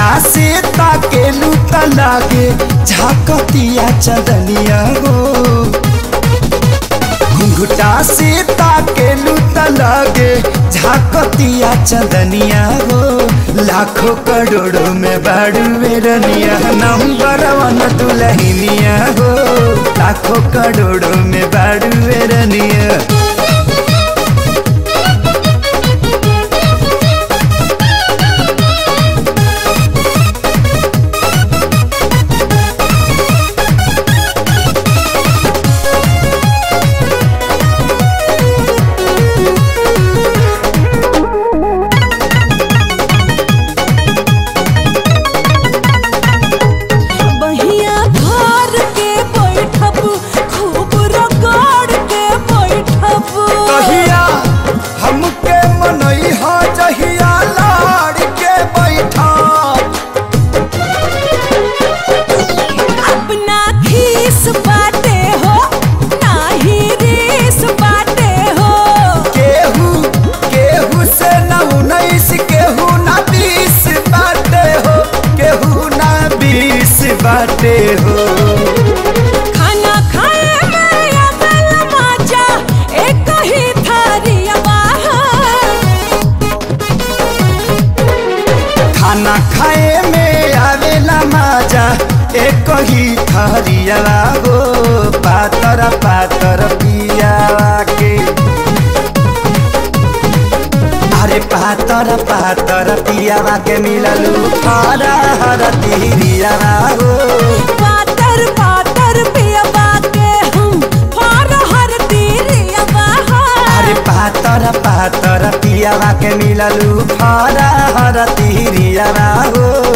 से ताकेलू त लागे झाकतिया चदनिया हो घुंघटा से ताकेलू त लागे झाकतिया चदनिया हो लाखों करोड़ों में बाड़ू बेरनिया नंबर वन दुलहिनिया हो लाखों करोड़ों में बाड़ू बेरनिया बहिया घर के बैठब खूब रगड़ के बैठब कहिया हमके मनई हा जहिया लाड़ के बैठा अपना खीस बाटे हो नाही रीस बाटे हो केहू केहू से न उन्नीस केहू न बीस बाटे हो केहू न बीस बाटे हो खाना खाए में अकल मजा एक ही थारिया बाहर खाना खाए में आवेला मजा एक ही थरिया हो पातर पातर पियावा के अरे पातर पातर पियावा के मिललू हरा हर तिरियावा हो पातर पातर पियबा के हम फार हर तीरिया बाहर अरे पातर पातर पियावा के मिललू हरा हर तिरियावा हो